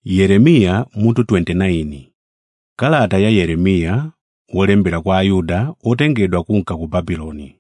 Yeremiya mutu 29 Kalata ya Yeremiya wolembera kwa Ayuda otengedwa kunka ku Babuloni.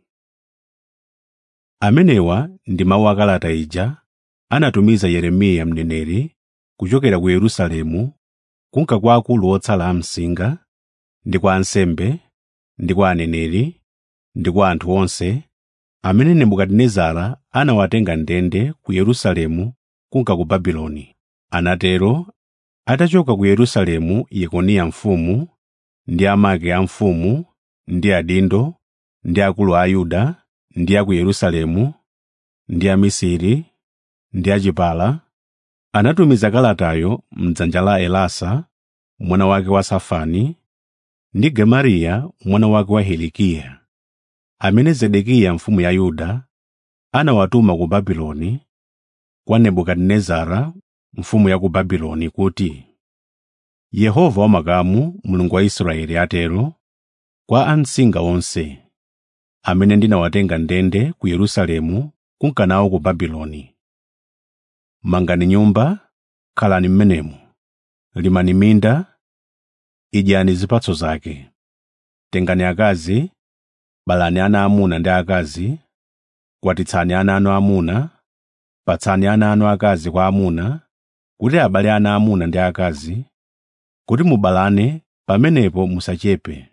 Amenewa ndi mawu a kalata ija anatumiza Yeremiya mneneri kuchokera ku Yerusalemu kunka kwa akulu otsala a msinga, ndi kwa ansembe, ndi kwa aneneri, ndi kwa anthu onse amene Nebukadinezara anawatenga ndende ku Yerusalemu kunka ku Babuloni. Anatero atachoka ku Yerusalemu Yekoniya mfumu, ndi amake a mfumu, ndi adindo, ndi akulu a Yuda, ndi a ku Yerusalemu, ndi amisiri, ndi achipala, anatumiza kalatayo m'dzanja la Elasa mwana wake wa Safani, ndi Gemariya mwana wake wa Hilikiya, amene Zedekiya mfumu ya Yuda anawatuma ku Babuloni kwa Nebukadinezara mfumu ya ku Babuloni kuti, Yehova wamakamu, Mulungu wa Israeli atero, kwa amsinga onse, amene ndinawatenga ndende ku Yerusalemu kunka nawo ku Babuloni. Mangani nyumba, khalani m'menemo, limani minda, idyani zipatso zake. Tengani akazi, balani ana amuna ndi akazi, kwatitsani ana anu amuna, patsani ana anu akazi kwa amuna, kuti abale ana amuna ndi akazi, kuti mubalane pamenepo musachepe.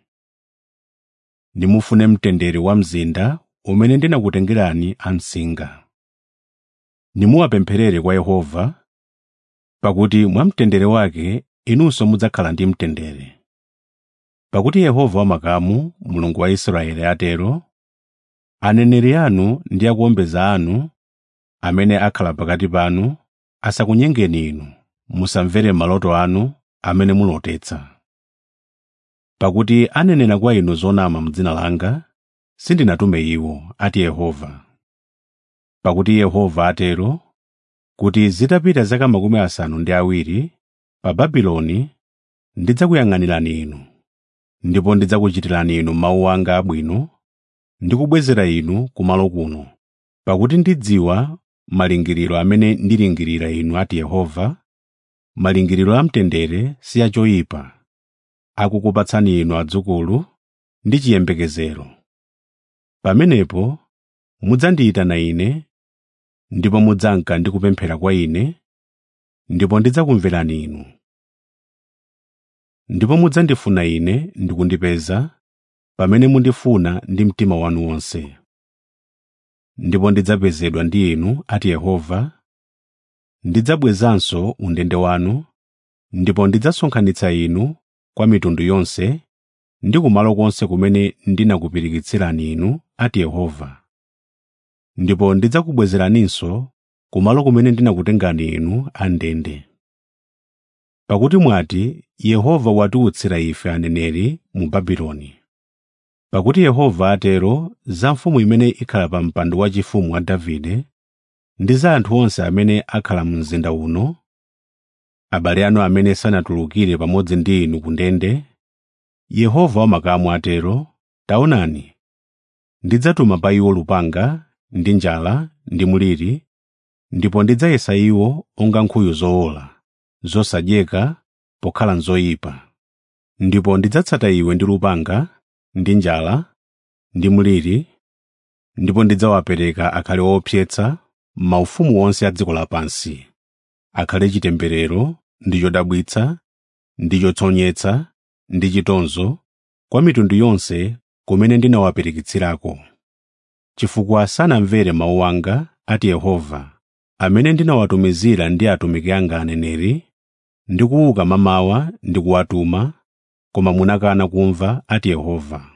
Nimufune mtendere wa mzinda umene ndinakutengerani amsinga. Nimuwapempherere kwa Yehova, pakuti mwa mtendere wake inunso mudzakhala ndi mtendere. Pakuti Yehova wamakamu, Mulungu wa Israeli atero, aneneri anu ndi akuombeza anu amene akhala pakati panu asakunyengeni inu, musamvere maloto anu amene mulotetsa. Pakuti anenera kwa inu zonama m'dzina langa, sindinatume iwo, ati Yehova. Pakuti Yehova atero, kuti zitapita zaka makumi asanu ndi awiri, pa Babuloni ndidzakuyang'anirani inu, ndipo ndidzakuchitirani inu mawu anga abwino, ndi kubwezera inu kumalo kuno, pakuti ndidziwa malingiriro amene ndilingirira inu, ati Yehova, malingiriro amtendere si achoyipa, akukupatsani inu adzukulu ndi chiyembekezero. Pamenepo mudzandiyitana Ine, ndipo mudzanka ndi kupemphera kwa Ine, ndipo ndidzakumverani inu. Ndipo mudzandifuna Ine ndi kundipeza, pamene mundifuna ndi mtima wanu wonse. Ndipo ndidzapezedwa ndi inu, ati Yehova, ndidzabwezanso undende wanu, ndipo ndidzasonkhanitsa inu kwa mitundu yonse ndi kumalo konse kumene ndinakupirikitsirani inu, ati Yehova. Ndipo ndidzakubwezeraninso kumalo kumene ndinakutengani inu andende. Pakuti mwati, Yehova watiutsira ife aneneri mu Babuloni. Pakuti Yehova atero za mfumu imene ikhala pa mpando waufumu wa Davide ndi za anthu onse amene akhala mu mzinda uno, abale anu amene sanatulukire pamodzi ndi inu ku ndende, Yehova wamakamu atero, taonani, ndidzatuma pa iwo lupanga ndi njala ndi mliri, ndipo ndidzayesa iwo onga nkhuyu zowola, zosadyeka pokhala nzoyipa. Ndipo ndidzatsata iwe ndi lupanga, ndi njala, ndi mliri, ndipo ndidzawapereka akhale opyetsa maufumu onse a dziko lapansi, akhale chitemberero ndi chodabwitsa, ndi chotsonyetsa, ndi chitonzo, kwa mitundu yonse kumene ndinawapirikitsirako. Chifukwa sanamvere mawu anga, ati Yehova, amene ndinawatumizira ndi atumiki anga aneneri, ndi kuuka mamawa ndi kuwatuma, koma munakana kumva, ati Yehova.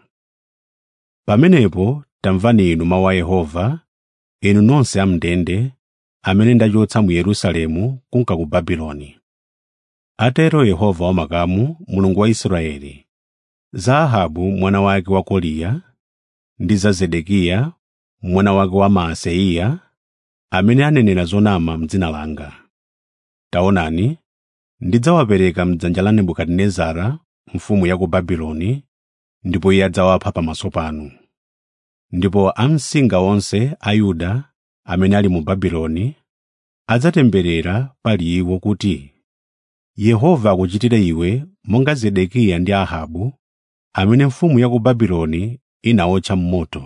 Pamenepo tamvani inu mawu a Yehova, inu nonse am'ndende, amene ndachotsa mu Yerusalemu kunka ku Babuloni. Atero Yehova wamakamu, Mulungu wa Israeli, za Ahabu mwana wake wa Koliya, ndi za Zedekiya mwana wake wa Maaseya, amene anenera zonama m'dzina langa. Taonani, ndidzawapereka m'dzanja la Nebukadinezara mfumu ya ku Babuloni, ndipo iye adzawapha pamaso panu. Ndipo amsinga onse a Yuda amene ali mu Babuloni adzatemberera pali iwo kuti, yehova akuchitire iwe monga zedekiya ndi ahabu amene mfumu ya ku babuloni inawotcha m'moto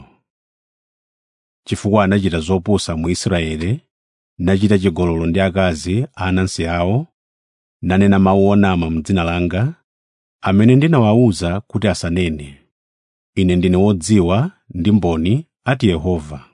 chifukwa anachita zopusa mu israeli nachita chigololo ndi akazi a anansi awo nanena mawu onama m'dzina langa amene ndinawawuza kuti asanene ine ndine wodziwa ndi mboni ati yehova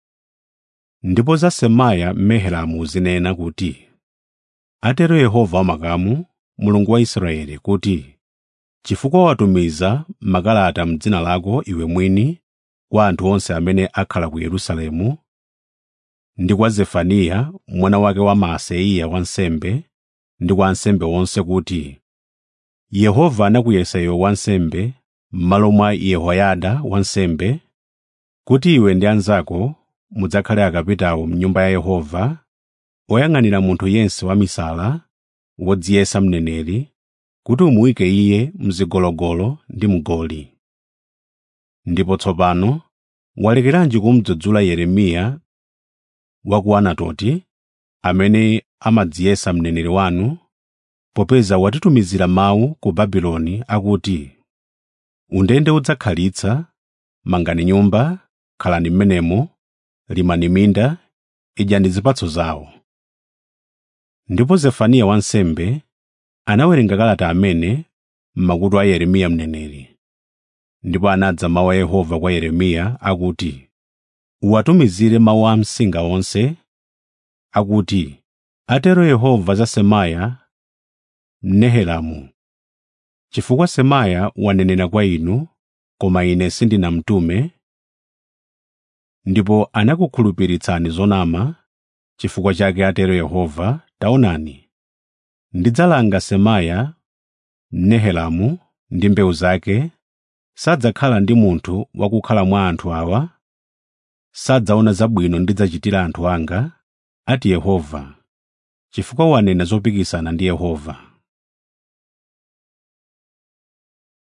ndipo za semaya mnehelamu zinena kuti atero yehova wamakamu mulungu wa israeli kuti chifukwa watumiza makalata m'dzina lako iwe mwini kwa anthu onse amene akhala ku yerusalemu ndi kwa zefaniya mwana wake wa maaseya wansembe ndi kwa ansembe onse kuti yehova anakuyesa iwe wansembe m'malo mwa yehoyada wansembe kuti iwe ndi anzako mudzakhale akapitawo m'nyumba ya yehova oyang'anira munthu yense wamisala wodziyesa mneneri kuti umuyike iye mzigologolo ndi mgoli ndipo tsopano walekeranji kumudzudzula yeremiya wa ku anatoti amene amadziyesa mneneri wanu popeza watitumizira mawu ku babuloni akuti undende udzakhalitsa mangani nyumba khalani m'menemo limani minda idyani zipatso zawo ndipo zefaniya wansembe anawerenga kalata amene m'makutu a yeremiya mneneri ndipo anadza mawu a yehova kwa yeremiya akuti uwatumizire mawu a msinga onse akuti atero yehova za semaya mnehelamu chifukwa semaya wanenera kwa inu koma ine sindinamtume ndipo anakukhulupiritsani zonama chifukwa chake atero yehova taonani ndidzalanga semaya mnehelamu ndi mbewu zake sadzakhala ndi munthu wakukhala mwa anthu awa sadzaona zabwino ndidzachitira anthu anga ati yehova chifukwa wanena zopikisana ndi yehova